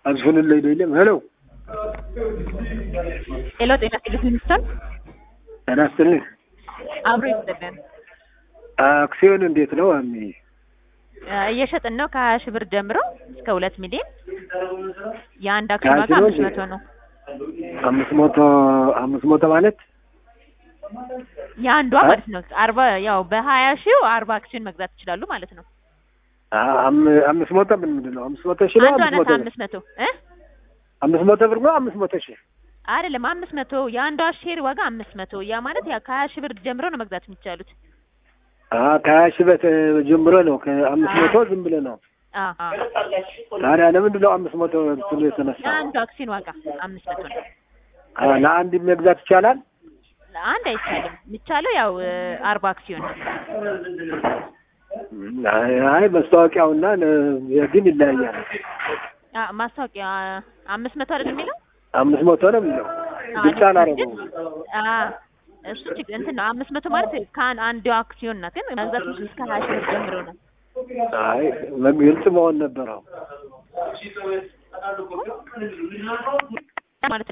አዝፍንልኝ ደይለም ሄሎ ሄሎ ጤና ቴሌቪዥን ጤና ይስጥልኝ። አብሮ ይስጥልን። አክሲዮን እንዴት ነው አሚ? እየሸጥን ነው ከሀያ ሺህ ብር ጀምሮ እስከ ሁለት ሚሊዮን የአንድ አክሲዮን ዋጋ ከሀያ ሺህ አምስት ነው መቶ ነው። አምስት መቶ አምስት መቶ ማለት የአንዷ አ- ማለት ነው አርባ ያው በሀያ ሺው አርባ አክሲዮን መግዛት ይችላሉ ማለት ነው። አ- አም- አምስት መቶ ምን ምንድን ነው? አምስት መቶ ሺህ ነው አንዷ አምስት ናት መቶ ብር? አምስት መቶ እ አምስት መቶ ብር ነው አምስት መቶ ሺህ አይደለም አምስት መቶ የአንዷ ሼር ዋጋ አምስት መቶ ያ ማለት ያ ከሀያ ሺህ ብር ጀምሮ ነው መግዛት የሚቻሉት። አ ከሀያ ሺህ በት ጀምሮ ነው ከአምስት መቶ ዝም ብለህ ነው። አ አ ታዲያ ለምንድን ነው አምስት መቶ ብሎ የተነሳ? የአንዱ አክሲዮን ዋጋ አምስት መቶ ነው። አ ለአንድ መግዛት ይቻላል? አንድ አይቻልም። የሚቻለው ያው እ፣ አርባ አክሲዮን ነው። አይ አይ መስታወቂያውና ለ- ግን ይለያያል። አ፣ ማስታወቂያ አምስት መቶ አይደለም የሚለው አምስት መቶ ነው የሚለው ብቻ አላረገውም። አ እሱ ችግር እንትን ነው። አምስት መቶ ማለት ከአንድ አንዱ አክሲዮን ናት፣ ግን መግዛት የምትችሉት እስከ ሀያ ሺህ ብር ጀምሮ ነው። አይ ግልጽ መሆን ነበረው። ማለት